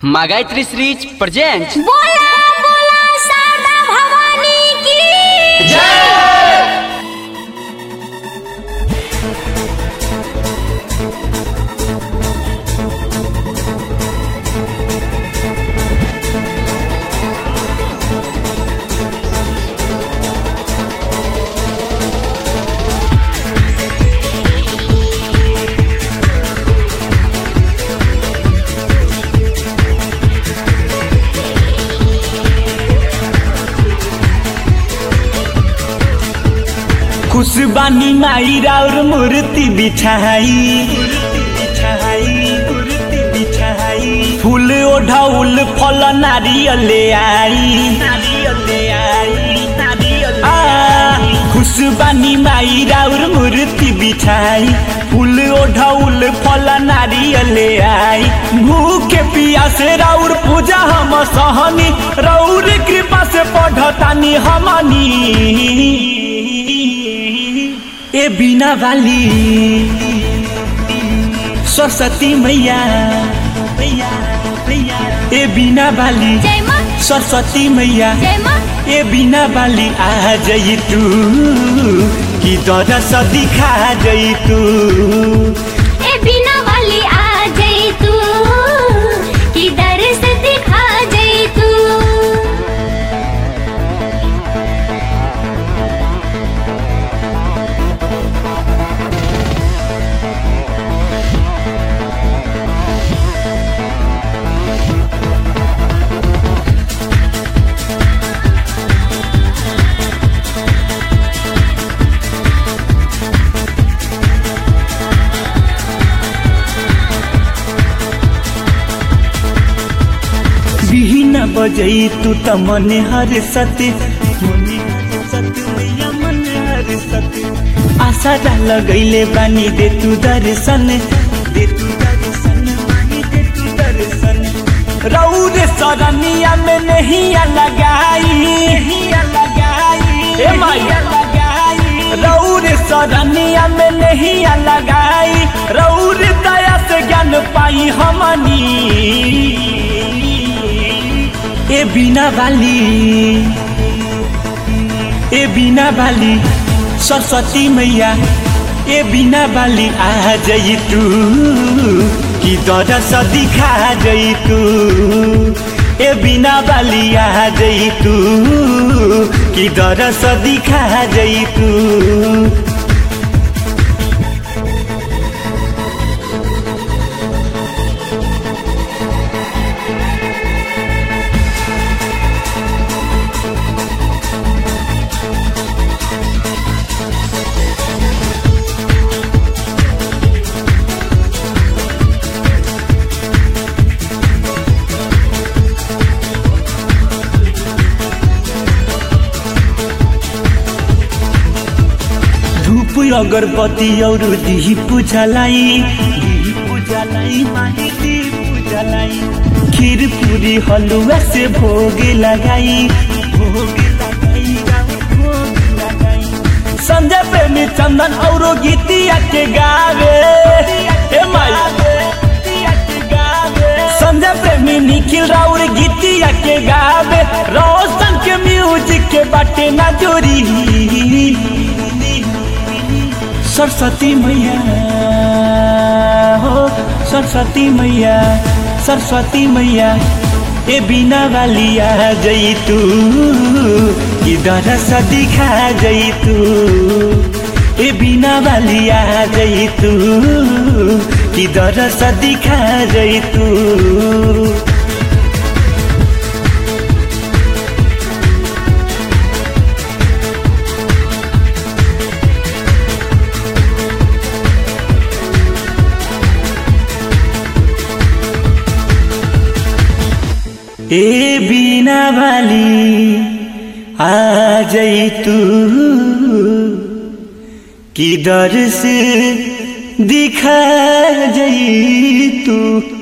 Магайтри Срич presents बोला बोला शारदा भवानी की खुशबानी माई और मूर्ति बिछाई फूल ओढ़ाउल फल नारियल आई आ, खुशबानी माई और मूर्ति बिछाई फूल ओढ़ाउल फल नारियल आई भूखे पिया से राउर पूजा हम सहनी रौर कृपा से पढ़तानी हमनी ए बिना वाली सरस्वती मैया मैया मैया ए बिना वाली जय माँ सरस्वती मैया जय माँ ए बिना बाली आ जई तू कि दरस दिखा जई तू ए बिना वाली आ जाई तू कि दर्श दिखा जाई तू बिहिन बजई तू त मने हर सते मने हर सते मैया मने हर सते आशा रा लगैले बानी दे तू दर्शन दे तू दर्शन माही दे तू दर्शन रौद सरनिया में नहीं लगाई नहीं लगाई ए मैया लगाई रौर सरनिया में नहीं लगाई रौर दया से ज्ञान पाई हमनी ए बिना बाली ए बिना बाली सरस्वती मैया ए बिना बाली आ जई तू कि दरस दिखा जई तू ए बिना बाली आ जई तू कि दरस दिखा जई तू धूप अगरबत्ती और दीप जलाई दीप जलाई माही दीप जलाई खीर पूरी हलुआ से भोग लगाई भोग लगाई भोग लगाई संजय प्रेमी चंदन और गीतिया के गावे ए माई संजय प्रेमी निखिल राउर गीतिया के गावे रोशन के म्यूजिक के बाटे ना जोरी सरस्वती मैया हो सरस्वती मैया सरस्वती मैया ए बिना वाली आ जई तू कि दरस दिखा जई तू ए बिना वाली आ जई तू कि दरस दिखा जई तू ए बिना वाली आ जई तू कि दर से दिखा जई तू